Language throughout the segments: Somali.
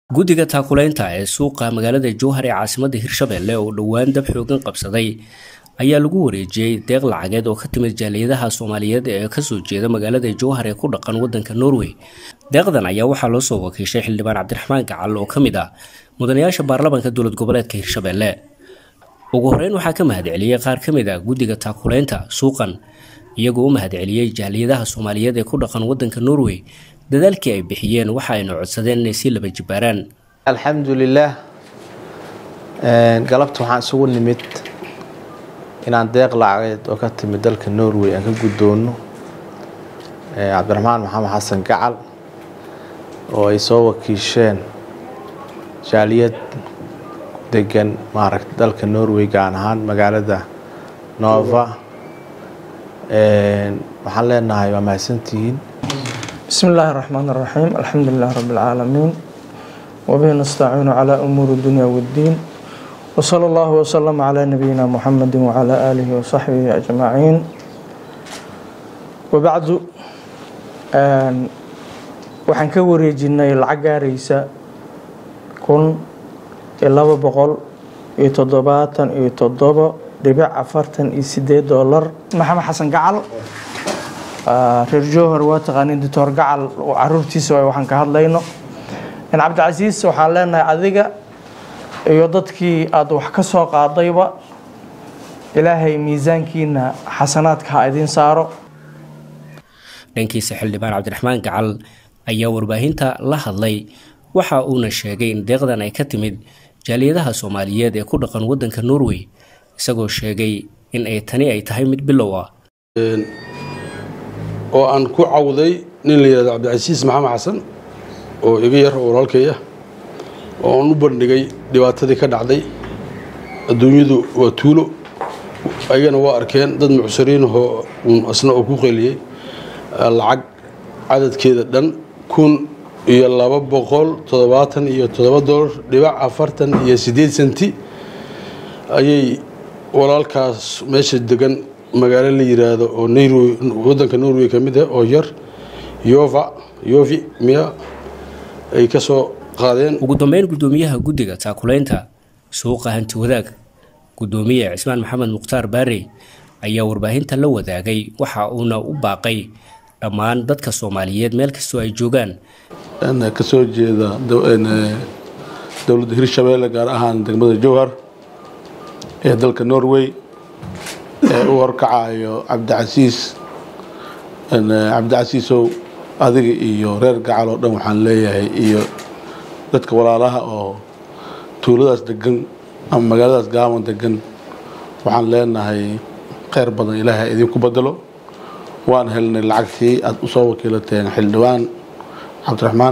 guddiga taakulaynta ee suuqa magaalada jowhar ee caasimadda hirshabelle oo dhowaan dab xoogan qabsaday ayaa lagu wareejiyey deeq lacageed oo ka timid jaaliyadaha soomaaliyeed ee kasoo jeeda magaalada jowhar ee ku dhaqan wadanka norway deeqdan ayaa waxaa loo soo wakiishay xildhibaan cabdiraxmaan gacal oo ka mid ah mudanayaasha baarlamaanka dowlad goboleedka hirshabelle ugu horeyn waxaa ka mahadceliyey qaar ka mid ah guddiga taakulaynta suuqan iyagoo u mahadceliyey jaaliyadaha soomaaliyeed ee ku dhaqan wadanka norway dadaalkii ay bixiyeen waxa ayna codsadeen inay sii laba jibaaraan alxamdulilaah galabta waxaan isugu nimid inaan deeq lacageed oo ka timid dalka norway aan ka guddoono cabdiraxmaan maxamed xasan gacal oo ay soo wakiisheen jaaliyad degan maaragta dalka norway gaan ahaan magaalada nova waxaan leenahay waa mahadsantihiin بسم الله الرحمن الرحيم الحمد لله رب العالمين وبه نستعين على أمور الدنيا والدين وصلى الله وسلم على نبينا محمد وعلى آله وصحبه أجمعين وبعد waxaan ka wareejinay lacag gaaraysa kun iyo laba boqol iyo toddobaatan iyo toddobo dhibic afartan iyo sideed doolar maxamed xasan gacal reer jowhar waa taqaanin doctor gacal caruurtiisa waay waxaan ka hadlayno cabdicasiis waxaan leenahay adiga iyo dadkii aada wax ka soo qaadayba ilaahay miisaankiina xasanaadka ha idiin saaro dhankiisa xildhibaan cabdiraxmaan gacal ayaa warbaahinta la hadlay waxa uuna sheegay in deeqdan ay ka timid jaaliyadaha soomaaliyeed ee ku dhaqan wadanka norway isagoo sheegay in ay tani ay tahay mid bilow ah oo aan ku cawday nin la yihahdo cabdicasiis maxamed xasan oo iga yar oo walaalkaya oo aan u bandhigay dhibaatadii ka dhacday adduunyadu waa tuulo ayagana waa arkeen dad mucsiriinahoo uun asna oo ku qeliyey lacag cadadkeeda dhan kun iyo laba boqol toddobaatan iyo toddoba dolar dhibac afartan iyo siddeed senti ayay walaalkaas meesha degan magaalo la yiraahdo oo norway wadanka norway ka mid ah oo yar yova yovi miya ay ka soo qaadeen ugu dambeyn guddoomiyaha guddiga taakulaynta suuqa hanti wadaag guddoomiye cismaan maxamed mukhtaar baarey ayaa warbaahinta la wadaagay waxa uuna u baaqay dhammaan dadka soomaaliyeed meel kastoo ay joogaan kasoo jeeda dowladda hirshabeelle gaar ahaan degmada jowhar ee dalka norway ee u horkacayo cabdicasiis cabdicasiisow adiga iyo reer gacal oo dhan waxaan leeyahay iyo dadka walaalaha oo tuuladaas degan ama magaaladaas gaaban degan waxaan leenahay kheyr badan ilaahay idinku bedelo waan helnay lacagtii aada usoo wakiilateen xildhibaan cabdiraxmaan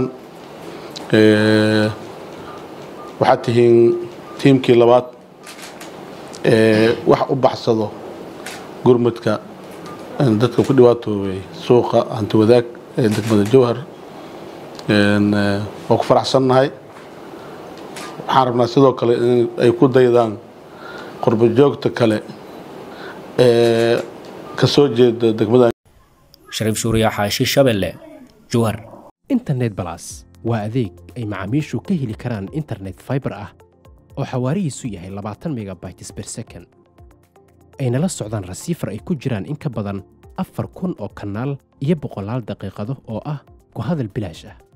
waxaad tihiin tiimkii labaad ee wax u baxsado gurmudka dadka ku dhibaatoobay suuqa hanti wadaag ee degmada jowhar waa ku faraxsannahay waxaan rabnaa sidoo kale in ay ku daydaan qurbo joogta kale ee ka soo jeeda degmada shariif suuriya xaashi shabelle jowhar internet balas waa adeeg ay macaamiishu ka heli karaan internet faibar ah oo xawaarihiisu yahay labaatan megabytes ber second ayna la socdaan rasiifar ay ku jiraan in ka badan afar kun oo kanaal iyo boqolaal daqiiqado oo ah ku hadal bilaash ah